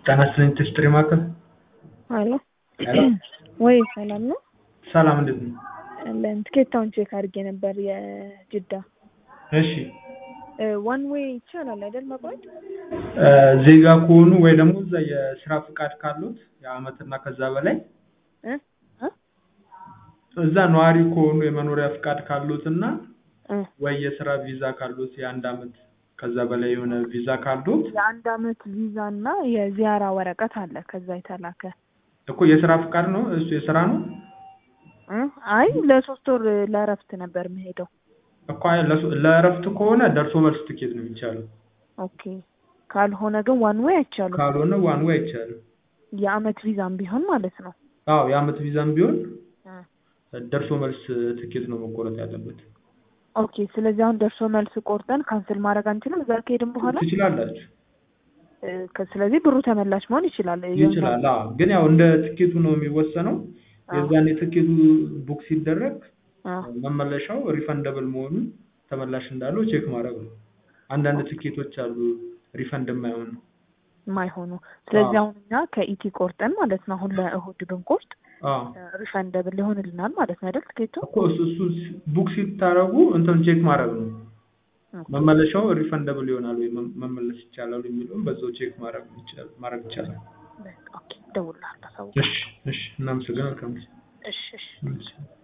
ጤና ይስጥልኝ ኢንዱስትሪ ማዕከል አሎ ሄሎ ወይ ሰላም ነው? ሰላም እንዴት ነው? አለን ትኬታውን ቼክ አድርጌ ነበር የጅዳ እሺ ዋን ዌይ ይቻላል አይደል መቁረጥ? እ ዜጋ ከሆኑ ወይ ደግሞ እዛ የስራ ፍቃድ ካሉት የአመትና ከዛ በላይ እ እ እዛ ነዋሪ ከሆኑ የመኖሪያ ፍቃድ ካሉት እና እ ወይ የስራ ቪዛ ካሉት የአንድ አመት ከዛ በላይ የሆነ ቪዛ ካሉት የአንድ አመት ቪዛ እና የዚያራ ወረቀት አለ ከዛ የተላከ እኮ የስራ ፍቃድ ነው እሱ የስራ ነው እ አይ ለሶስት ወር ለእረፍት ነበር የምሄደው። እኮ አይ ለሱ- ለእረፍት ከሆነ ደርሶ መልስ ትኬት ነው የሚቻለው ኦኬ ካልሆነ ግን ዋን ዌይ አይቻልም። ካልሆነ ዋን ዌይ አይቻልም የአመት ቪዛም ቢሆን ማለት ነው። አዎ የአመት ቪዛም ቢሆን እ ደርሶ መልስ ትኬት ነው መቆረጥ ያለበት ኦኬ ስለዚህ አሁን ደርሶ መልስ ቆርጠን ካንስል ማድረግ አንችልም። እዛ ከሄድን በኋላ ትችላላችሁ እ ከ- ስለዚህ ብሩ ተመላሽ መሆን ይችላል። ይችላል አዎ ግን ያው እንደ ትኬቱ ነው የሚወሰነው የዛኔ ትኬቱ ቡክ ሲደረግ አዎ መመለሻው ሪፈንደብል መሆኑን ተመላሽ እንዳለው ቼክ ማድረግ ነው አንዳንድ ትኬቶች አሉ ሪፈንድ የማይሆን የማይሆኑ ስለዚህ አዎ። አሁን እኛ ከኢቲ ቆርጠን ማለት ነው አሁን ለእሁድ ብንቆርጥ አዎ ሪፈንደብል ሊሆንልናል ማለት ነው አይደል ትኬቱ? እኮ እሱ እሱ ቡክ ሲታረጉ እንትን ቼክ ማድረግ ነው መመለሻው ሪፈንደብል ይሆናል ወይ መ- መመለስ ይቻላል የሚለውን በዛው ቼክ ማድረግ ይቻላል ማድረግ ይቻላል በቃ ኦኬ እደውልልሃለሁ ሰው እሺ እሺ እናመሰግናለን እሺ እሺ እሺ